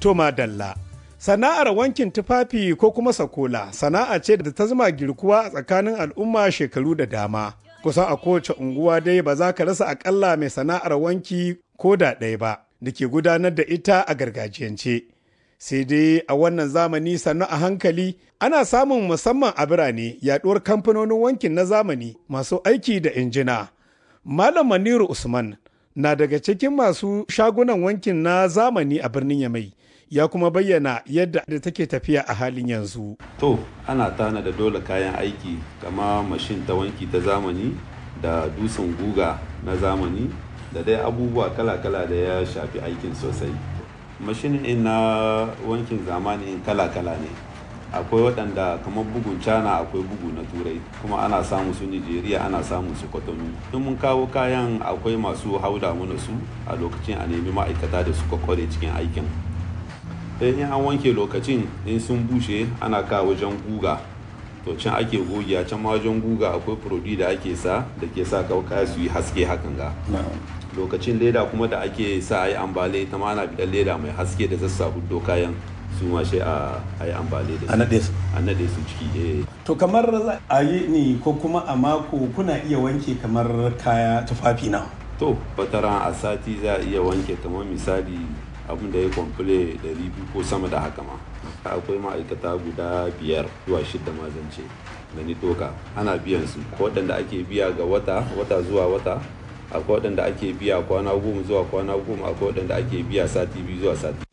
Toma Dalla. Sana'ar wankin tufafi ko kuma sakola sana'a ce da ta zama girkuwa a tsakanin al'umma shekaru da dama. Kusan a kowace unguwa dai ba za ka rasa akalla mai sana'ar wanki ko da ɗaya ba da ke gudanar da ita a gargajiyance. Sai dai a wannan zamani sannu a hankali ana samun musamman a birane yaɗuwar kamfanonin wankin na zamani masu aiki da injina. Malam Maniru Usman na daga cikin masu shagunan wankin na zamani a birnin Yamai. ya kuma bayyana yadda da take tafiya a halin yanzu. To, ana tana da dole kayan aiki kama mashin ta wanki ta zamani da dusan guga na zamani da dai abubuwa kala-kala da ya shafi aikin sosai. Mashin in na wankin zamani in kala-kala ne. akwai waɗanda kamar bugun cana akwai bugu na turai kuma ana samu su nigeria ana samu su kwatano in mun kawo kayan akwai masu hauda mana su a lokacin a nemi ma'aikata da suka kware cikin aikin in an wanke lokacin in sun bushe ana kawo wajen guga to can ake gogiya can ma wajen guga akwai prodi da ake sa da ke sa kaya su yi haske hakan ga lokacin leda kuma da ake sa a yi ambale ita ma ana bidan leda mai haske da zassa huddo kayan su ma sai a yi ambale da A naɗe su. a naɗe su ciki eh To kamar a yi ni ko kuma a mako kuna iya wanke kamar kaya tufafi na. to wataran a sati za a iya wanke kamar misali abin da ya kwamfule 200 ko sama da haka ma akwai ma'aikata guda biyar zuwa shidda ma zance gani toka ana biyan su ko waɗanda ake biya ga wata wata zuwa wata akwai waɗanda ake biya kwana goma zuwa kwana goma akwai waɗanda ake biya sati biyu zuwa sati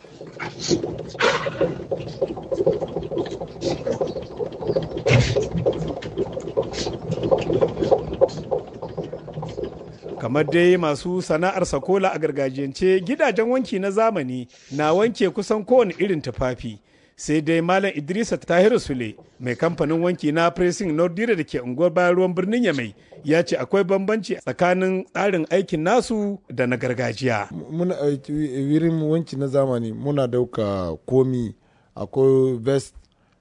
Kamar dai masu sana'ar sakola a gargajiyance gidajen wanki na zamani na wanke kusan kowane irin tufafi. Sai dai Malam Idrisa Tahiru Sule mai kamfanin wanki na Pressing Nordire da ke unguwar bayan ruwan birnin Yamai ya ce akwai bambanci tsakanin tsarin aikin nasu da na gargajiya. muna aiki wurin wanki na zamani muna dauka komi akwai vest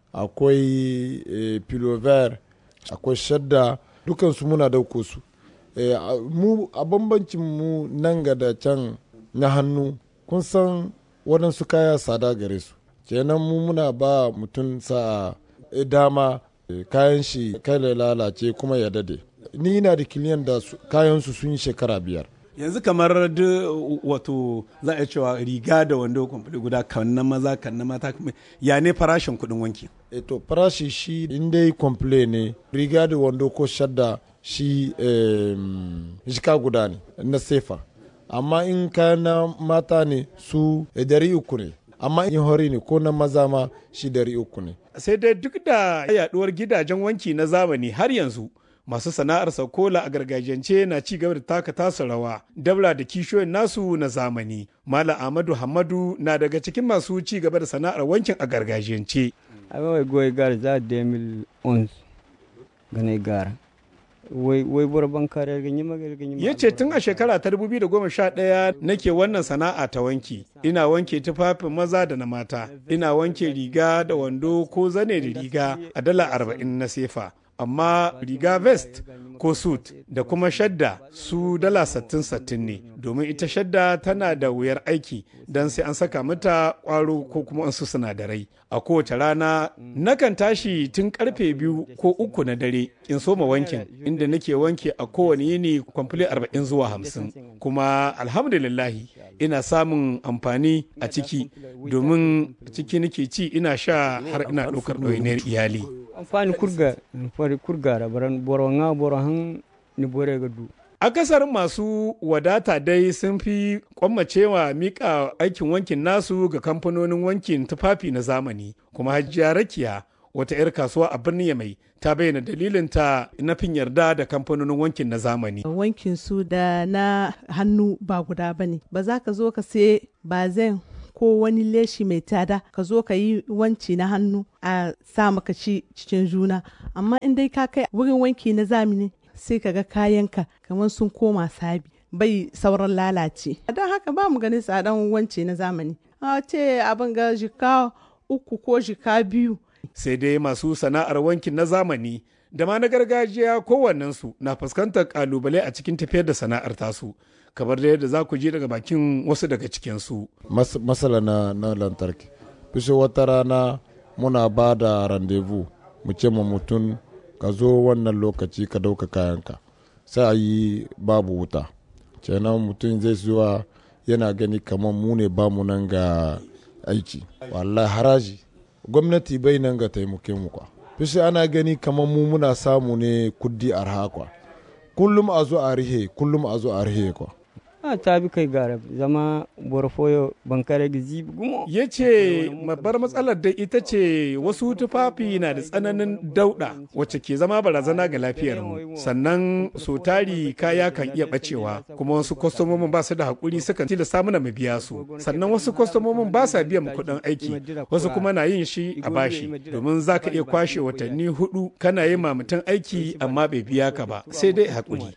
akwai eh, pilover akwai shadda dukansu muna dauko su eh, a- mu a bambancin mu nan ga da can na hannu kun san waɗansu kaya sada gare su kenan mu muna ba mutum sa eh, dama eh, kayan shi kai ya lalace kuma ya dade ni ina da kiliyan da su- kayansu sun yi shekara biyar Yanzu kamar duk wato za a cewa riga da wando kwamfuli guda kan na maza kan na mata ya ne farashin kuɗin wanki. eto farashi shi in dai komple ne riga da wando ko shadda shi em, jika guda ne na sefa amma in kayan na mata ne su eh, dari uku ne amma in hori ne ko na maza ma shi dari uku ne sai dai duk da yaduwar gidajen wanki na zamani har yanzu masu sana'ar saukola a gargajiyance na ci gaba da taka tasu rawa dabla da kishiyoyin nasu na zamani malam ahmadu hamadu na daga cikin masu ci gaba da sana'ar wankin a gargajiyance Awa goy gar za 2011 gane gara. Wai wai borban kare ga nyima ga nyima. ya ce tun a shekara ta 2011 nake wannan sana'a ta wanki ina wanke tufafin maza da na mata ina wanke riga da wando ko zane da riga a dala 40 na sefa amma riga vest ko suit da kuma shadda su dala 60-60 ne domin ita shadda tana da wuyar aiki don sai an saka mata kwaro ko kuma wasu sinadarai a kowace rana nakan tashi tun karfe biyu ko uku na dare in soma wankin inda nake wanke a kowane yini kwamfule 40 zuwa 50 kuma alhamdulillahi ina samun amfani a ciki domin ciki nake ci ina sha har ina ɗaukar ɗawainiyar iyali Amfani kurga fari kurgara baran boro nga boro han ni bore ga du. akasarin masu wadata dai sun fi kwammacewa mika aikin wankin nasu ga kamfanonin wankin tufafi na zamani kuma hajjiya rakiya wata 'yar kasuwa a birnin yamai ta bayyana dalilinta na fin yarda da kamfanonin wankin na zamani wankin su da na hannu ba guda ba ne ba za ka zo ka sai bazen ko wani leshi mai tada ka zo ka yi wanci na hannu a sa maka ci cikin juna amma in dai ka kai wurin wanki na zamani sai ka ga kayanka kamar sun koma sabi bai sauran lalace don haka ba mu ganin tsadan wanci na zamani a ce abin ga jika uku ko jika biyu sai dai masu sana'ar wankin na zamani da ma na gargajiya kowannensu na fuskantar kalubale a cikin tafiyar da sana'ar tasu kamar da yadda za ku ji daga bakin wasu daga cikinsu. masala na, na lantarki fishe wata rana muna ba da randevu mu ce ma mutum ka zo wannan lokaci ka dauka kayanka sai a yi babu wuta kenan mutum zai zuwa yana gani kamar mu ne ba mu nan ga aiki wallahi haraji gwamnati bai nan ga taimake mu kwa fishe ana gani kamar mu muna samu ne kuddi arha kwa kullum a zo a rihe kullum a zo a rihe kwa a ta bi kai gara zama borfoyo bankare gizi gumo ya ce babbar matsalar da ita ce wasu tufafi na da tsananin dauda wacce ke zama barazana ga lafiyarmu sannan so tari kaya kan iya bacewa kuma wasu kwastomomin ba su da hakuri sukan tilasta mana mu biya su sannan wasu kwastomomin ba sa biyan kuɗin aiki wasu kuma na yin shi a bashi domin za ka iya kwashe watanni hudu kana yi ma mutum aiki amma bai biya ka ba sai dai hakuri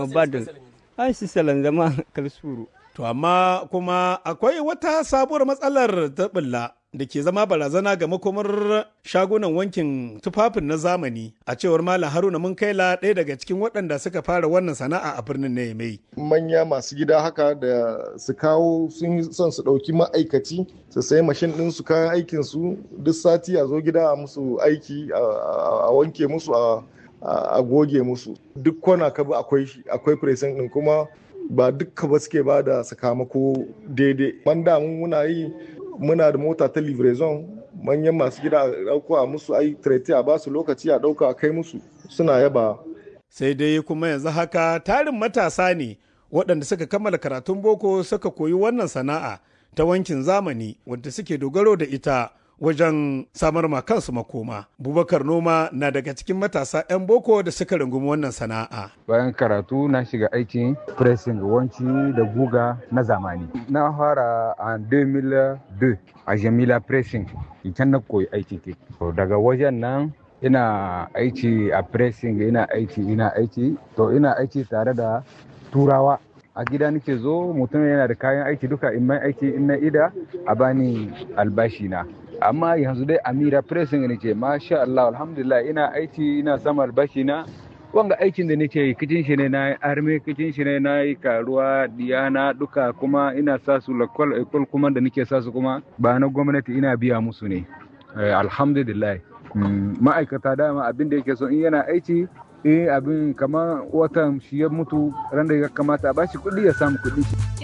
ai si salan zama kalsuru. To amma kuma akwai wata sabuwar matsalar ta bulla da ke zama barazana ga makomar shagunan wankin tufafin na zamani a cewar Malam Haruna mun kaila ɗaya daga cikin waɗanda suka fara wannan sana'a a birnin na Yamai. Manya masu gida haka da su kawo sun son su ɗauki ma'aikaci su sayi mashin ɗin su kayan aikin su duk sati a zo gida a musu aiki a wanke musu a a goge musu duk kwana ka bi akwai akwai presin din kuma ba dukka ba suke ba da sakamako daidai man da muna yi muna da mota ta livraison manyan masu gida a dauko a musu ai trete a basu lokaci a dauka a kai musu suna yaba sai dai kuma yanzu haka tarin matasa ne waɗanda suka kammala karatun boko suka koyi wannan sana'a ta wankin zamani wadda suke dogaro da ita wajen samar ma kansu makoma. Bubakar Noma na daga cikin matasa 'yan boko da suka rungumi wannan sana'a. Bayan karatu na shiga aikin pressing wanci da guga na zamani. Na fara a 2002 a Jamila Pressing, can na koyi aiki ke. Daga wajen nan ina aiki a pressing ina aiki ina aiki to ina aiki tare da turawa a gida nake zo mutum yana da kayan aiki duka in mai aiki in na ida a bani albashi na amma yanzu dai amira pressing ne ce masha Allah alhamdulillah ina aiki ina sama albashi na wanga aikin da nake yi kicin shi ne na yi arme kicin shi ne na yi karuwa diyana duka kuma ina sa su lakwal ekol kuma da nake sa su kuma ba na gwamnati ina biya musu ne alhamdulillah ma'aikata dama abin da yake so in yana aiki eh abin kamar watan shi ya mutu ran da ya kamata a bashi kuɗi ya samu kuɗi